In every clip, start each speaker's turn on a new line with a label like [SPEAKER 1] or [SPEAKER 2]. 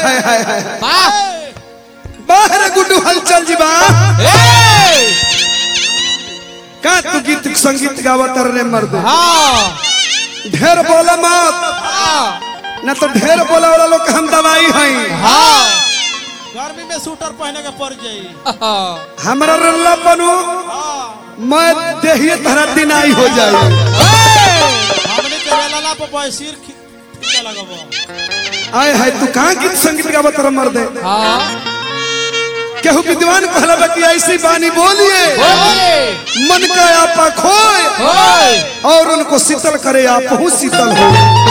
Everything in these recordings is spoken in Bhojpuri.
[SPEAKER 1] हाय हाय हाय
[SPEAKER 2] वाह
[SPEAKER 1] बाहर गुड्डू हलचल जी बा
[SPEAKER 2] ए
[SPEAKER 1] का तू गीत संगीत गावत रे मर्द
[SPEAKER 2] हाँ
[SPEAKER 1] ढेर बोला मत
[SPEAKER 2] हाँ
[SPEAKER 1] ना तो ढेर बोला वाला लोग के हम दवाई हैं
[SPEAKER 2] हाँ
[SPEAKER 3] गर्मी में स्वेटर पहने के पड़ जाई
[SPEAKER 2] हाँ
[SPEAKER 1] हमरा रल्ला बनू मैं देहिए तहरा दिन आई हो जाए
[SPEAKER 3] हमने के वेला पर पर सिर खींचा लगबो
[SPEAKER 1] आय हाय तू कहाँ गीत संगीत गावत रे मर्द
[SPEAKER 2] हाँ
[SPEAKER 1] केहू विद्वान कहला बा कि ऐसी बानी बोलिए
[SPEAKER 2] बोले
[SPEAKER 1] मन का आपा खोए
[SPEAKER 2] होय
[SPEAKER 1] और उनको शीतल करे आप हूँ शीतल हो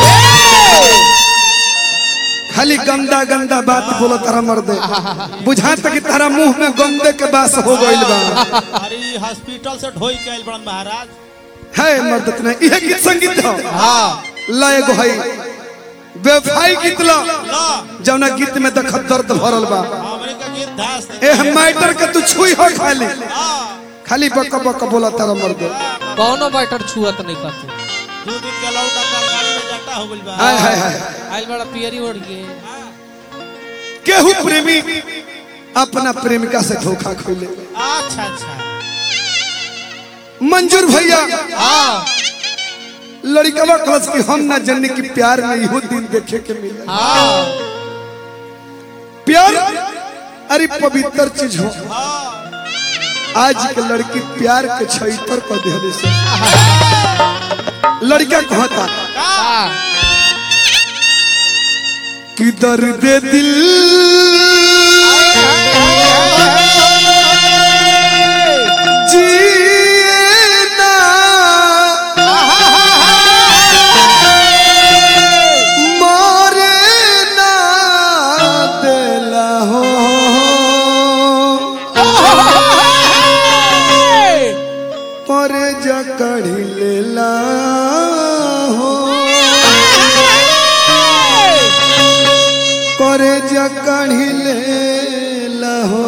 [SPEAKER 1] खाली गंदा गंदा बात बोलो तारा मर्द बुझा तक तारा मुंह में गंदे के बास हो गइल बा
[SPEAKER 3] अरे हॉस्पिटल से ढोई के आइल बड़न महाराज
[SPEAKER 1] है मर्द ने यह गीत संगीत हो
[SPEAKER 2] हाँ
[SPEAKER 1] लय गो है बेवफाई गीत लो
[SPEAKER 3] ला
[SPEAKER 1] जौना गीत में देख दर्द भरल बा
[SPEAKER 3] हमरे का गीत धास
[SPEAKER 1] एह मैटर के तू छुई हो खाली
[SPEAKER 3] हां
[SPEAKER 1] खाली बक बक बोला तारा मर्द
[SPEAKER 2] कौनो बैटर छुअत नहीं करते
[SPEAKER 3] दो दिन के लौटा कर गाड़ी में जाटा हो गइल बा
[SPEAKER 1] हाय हाय हाय
[SPEAKER 2] आइल बड़ा पियरी ओढ़ के
[SPEAKER 1] केहू प्रेमी अपना प्रेमिका से धोखा खोले
[SPEAKER 3] अच्छा अच्छा
[SPEAKER 1] मंजूर भैया
[SPEAKER 2] हाँ
[SPEAKER 1] लड़कवा कलस की हम ना जनने की प्यार में इहो दिन देखे के मिला
[SPEAKER 2] हाँ
[SPEAKER 1] प्यार अरे पवित्र चीज हो
[SPEAKER 3] हां
[SPEAKER 1] आज के लड़की प्यार के छैतर कर देले से लड़का कहता
[SPEAKER 2] हाँ
[SPEAKER 1] कि दर्द दिल जिए ना मारे ना देला हो पर जकड़ी लेला हो करे जकड़ी लेला हो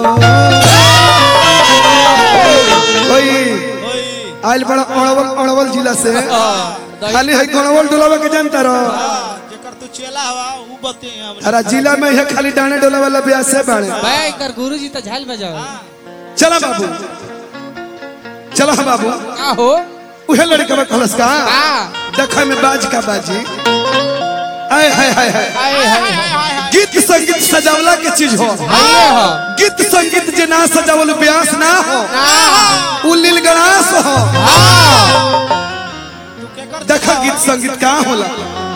[SPEAKER 1] कोई
[SPEAKER 3] ओई
[SPEAKER 1] आइल बड़ा अड़वल अड़वल जिला से खाली है गणवल डोलावा के जानता रहो
[SPEAKER 3] जेकर तू चेला हवा उ बते हमरे
[SPEAKER 1] अरे जिला में यह खाली डाने डोला वाला ब्याह से बाड़े
[SPEAKER 2] भाई कर गुरु जी तो झाल में जाओ
[SPEAKER 1] चला बाबू चला बाबू
[SPEAKER 2] का हो
[SPEAKER 1] उहे लड़का में खलस का
[SPEAKER 2] हाँ
[SPEAKER 1] देखा में बाज का बाजी आय हाय हाय हाय
[SPEAKER 2] आए हाय हाय
[SPEAKER 1] गीत संगीत सजावला के चीज हो
[SPEAKER 2] आइए हो
[SPEAKER 1] गीत संगीत जे ना सजावल ब्यास ना हो
[SPEAKER 2] हाँ
[SPEAKER 1] उ लील गणास हो
[SPEAKER 3] तू केकर
[SPEAKER 1] देखा गीत संगीत का होला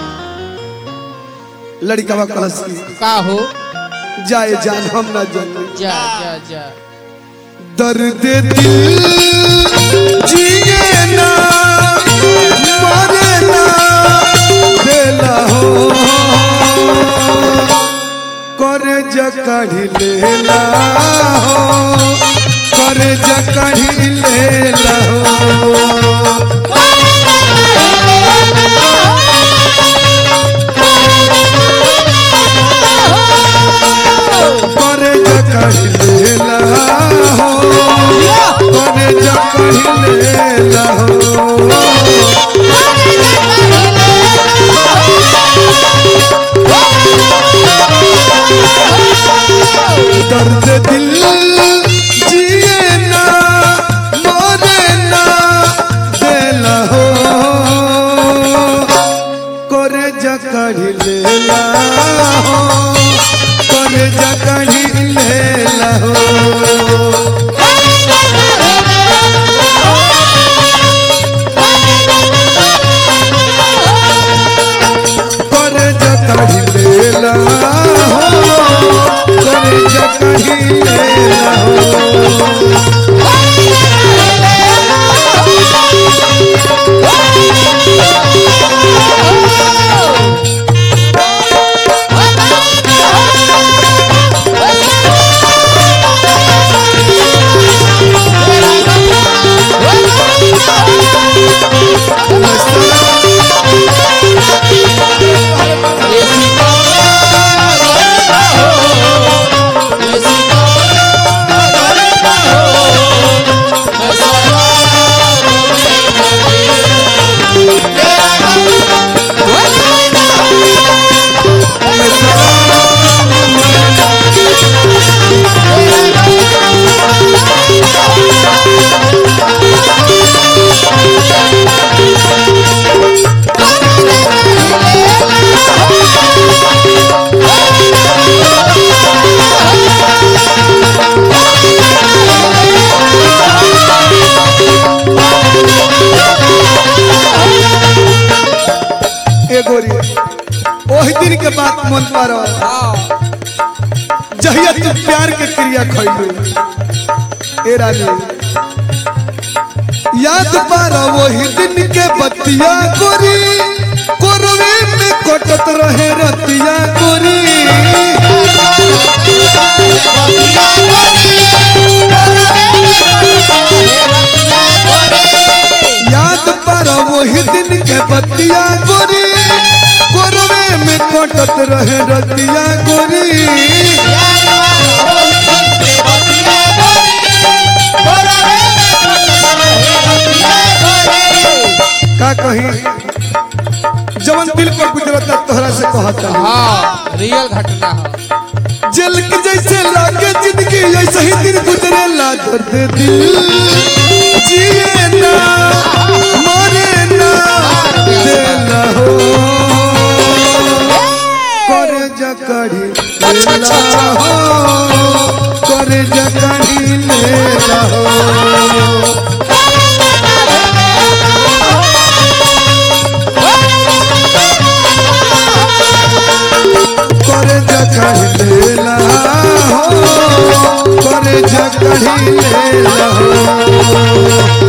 [SPEAKER 1] लड़का में खलस की
[SPEAKER 2] का हो
[SPEAKER 1] जाए जान हम ना जाने
[SPEAKER 2] जा जा जा
[SPEAKER 1] दर्द दिल जिए ना मरे ना बेला हो करे जकड़ी लेला हो करे जकड़ी लेला हो करे जकड़ी लेला हो करे जकड़ी लेला हो दर्द दिल जिए ना मरे ना देला हो करे जकड़ी लेला हो करे जकड़ी लेला हो करे जकड़ी लेला हो करे जकड़ी लेला हो जहिया तू प्यार के क्रिया खैलू ए रानी याद पारा वही दिन के बतिया गोरी कोरवे में कटत रहे रतिया गोरी याद पारा वही दिन के बतिया गोरी कोरवे में कटत रहे रतिया गोरी का कही जवन दिल पर गुजरता तोहरा से कहता
[SPEAKER 2] हाँ रियल घटना है
[SPEAKER 1] जेल के जैसे लागे जिंदगी ऐसे ही दिन गुजरे ला दर्द दिल जिए ना मरे ना देना हो करे जकड़ी लेला हो करे जकड़ी लेला हो करे जकड़ी लेला हो करे जकड़ी लेला हो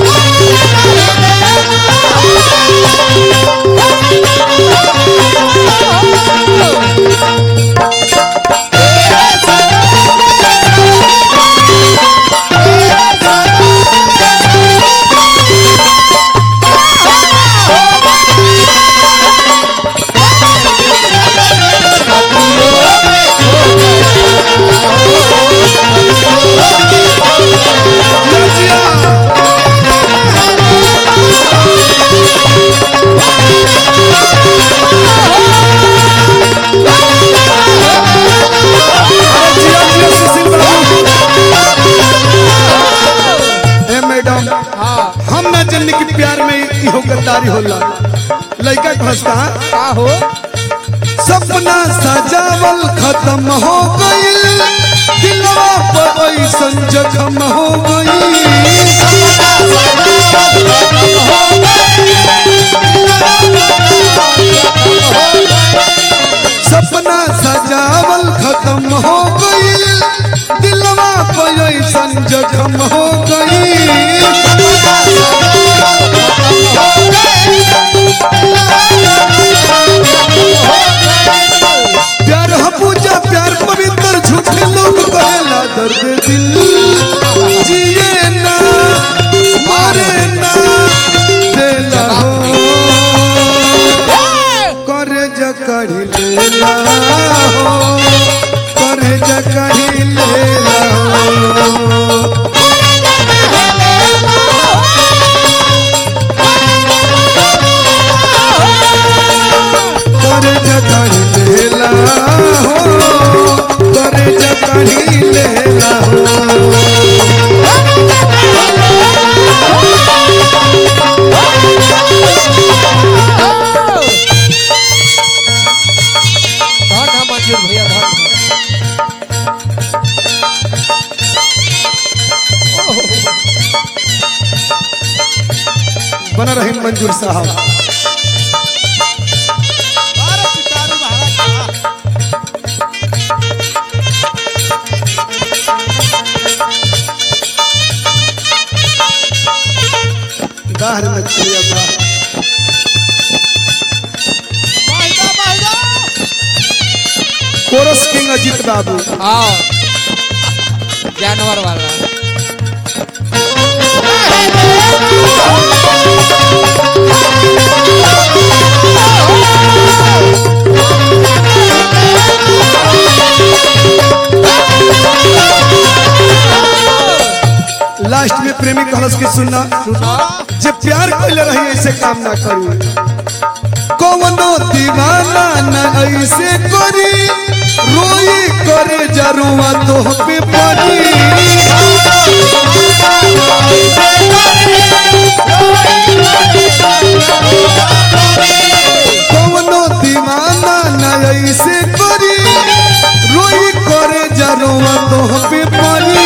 [SPEAKER 1] जिया जिया सुशील बाबू ए मैडम
[SPEAKER 2] हाँ
[SPEAKER 1] हम ना जन्नी के प्यार में इहो गद्दारी होला लइका फंसता
[SPEAKER 2] का हो
[SPEAKER 1] सपना सजावल खत्म हो गइल दिलवा पर ऐसन जखम हो गइल सपना सजावल खत्म हो गइल दिलवा पर ऐसन जखम हो गइल प्यार ह पूजा प्यार पवित्र झूठे लोग कहेला दर्द दिल जिए ना मारे ना देला हो करे जकड़ी लेला हो करे जकड़ी लेला हो करे जकड़ी लेला हो करे जकड़ी लेला हो
[SPEAKER 2] धन है मंजूर भैया धन है।
[SPEAKER 1] बना रही मंजूर साहब
[SPEAKER 3] बारह पिटारू महाराज का।
[SPEAKER 1] दाहर में चिड़िया था
[SPEAKER 3] बाहिदा, बाहिदा।
[SPEAKER 1] कोरस किंग अजीत बाबू
[SPEAKER 2] हाँ जानवर वाला
[SPEAKER 1] लास्ट में प्रेमी कहलस की सुनना जे प्यार कैले रही ऐसे काम ना करी कौनो दीवाना न ऐसे करी रोई करे जरुआ तो पे पड़ी कौनो दीवाना न ऐसे करी रोई करे जरुआ तो पे पड़ी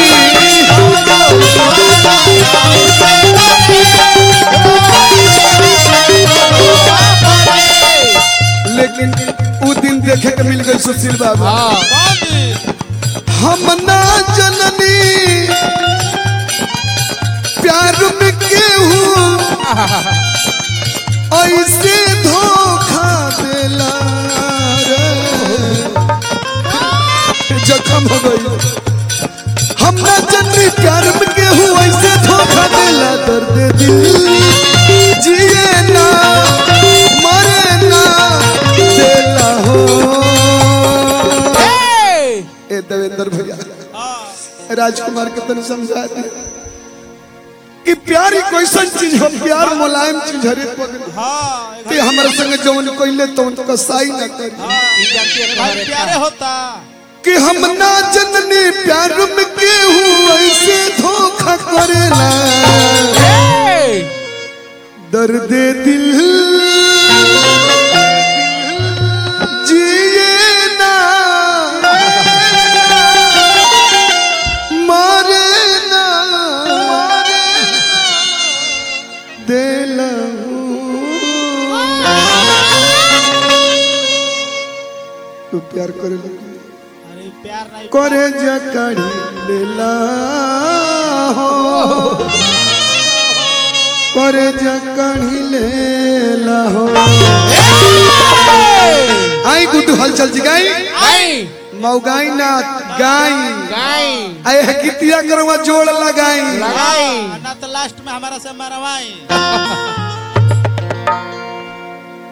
[SPEAKER 1] लेकिन उ दिन देखे के मिल गई सुशील बाबू
[SPEAKER 2] हाँ
[SPEAKER 3] कौन दिन?
[SPEAKER 1] हम ऐसे धोखा देला रे जखम हो गई हम ना जन्मी प्यार में केहू ऐसे धोखा देला दर्द दिल जिए ना मरे ना देला हो ए देवेंद्र भैया
[SPEAKER 3] हाँ
[SPEAKER 1] राजकुमार के तन समझा दे कि प्यार ही कैसन चीज हो प्यार मुलायम चीज हरे पगल
[SPEAKER 3] हाँ
[SPEAKER 1] कि हमारे संग जवन कोइले तो उनका साई ना करी
[SPEAKER 2] ई जानती है
[SPEAKER 3] भाई
[SPEAKER 2] घर
[SPEAKER 3] प्यारे होता
[SPEAKER 1] कि हम ना जननी प्यार में केहू ऐसे धोखा करेला दर्द दिल जिए ना मारे ना तू प्यार करे
[SPEAKER 3] अरे प्यार नहीं
[SPEAKER 1] करे जकड़ी लेला हो करे जकड़ी लेला हो आई गुड्डू हलचल जी गाई
[SPEAKER 2] गाई
[SPEAKER 1] मौगाई ना गाई
[SPEAKER 2] गाई
[SPEAKER 1] आए है कितिया करवा जोड़ लगाई
[SPEAKER 2] लगाई
[SPEAKER 3] ना तो लास्ट में हमारा से मरवाई